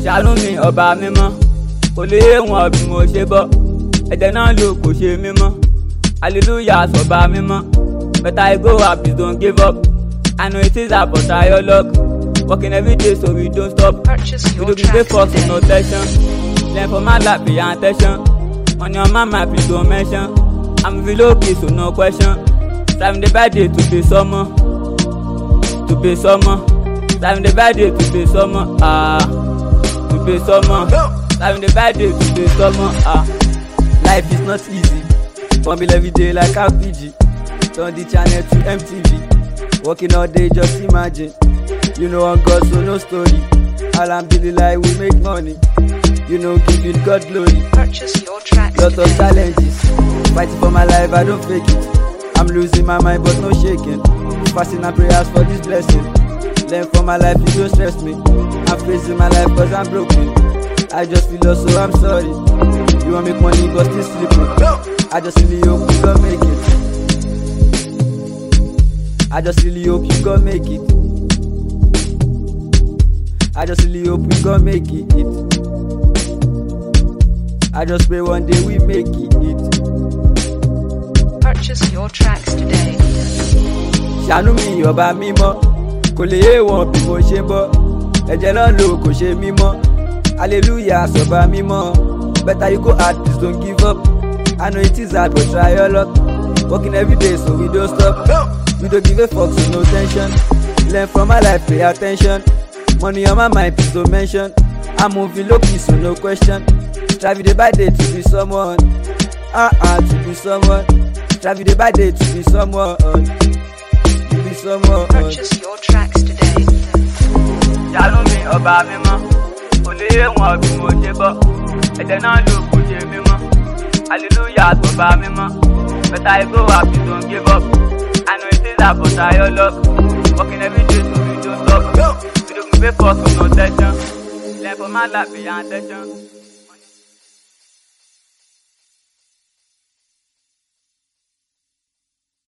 ṣàánú mi ọba mímọ́ kò lè yé wọn bí mo ṣe bọ́ ẹ̀jẹ̀ náà lò kò ṣe mímọ́ hallelujah sọba mímọ́ better I go up please don't give up I know it is hard but try your luck working every day so we don't stop Purchase we your don't give tracks fuck for no today. tension learn from my life pay attention money on my mind please don't mention I'm feel okay so no question time the bad day to be summer to be summer time the bad day to be summer ah to be summer time the bad day to be summer ah life is not easy fumble every day like rpg turn the channel to mtv working all day just imagine you know on god so no story alhamdulillah we make money you know giving god glory Purchase your tracks lot of today. challenges fighting for my life i don't fake it i'm losing my mind but no shaking fasting and prayers for this blessing learn from my life you don't stress me i'm facing my life cause i'm broken i just feel lost so i'm sorry you wan make money but still sleeping i just really hope you gon make it i just really hope you gon make it i just really hope we gon make it. I just pray one day we make it. Purchase your tracks today. Ṣàánú mi ọba mímọ́, kò lè yé wọn bí mo ṣe bọ́. Ẹ̀jẹ̀ náà lò kò ṣe mímọ́. Hallelujah sọba mímọ́. Better you go hard, please don't give up. I know it is hard but try your luck. Working every day so we don't stop. We don't give a fuck so no tension. Learn from my life, pay attention. Money on my mind, please don't mention. I'm moving low key so no question. Strive day by day to be someone. Ah ah to be someone. Strive day by day to be someone. To be someone. Purchase your tracks today. ṣàánú mi ọba mímọ́ kò lè yé wọn bí mo ṣe bọ́ ẹ̀jẹ̀ náà ló kò ṣe mímọ́ hallelujah sọba mímọ́ better I go up you don't give up I know it is hard but try your luck working every day so we don't stop we don't give a fuck for no tension learn from my life pay attention.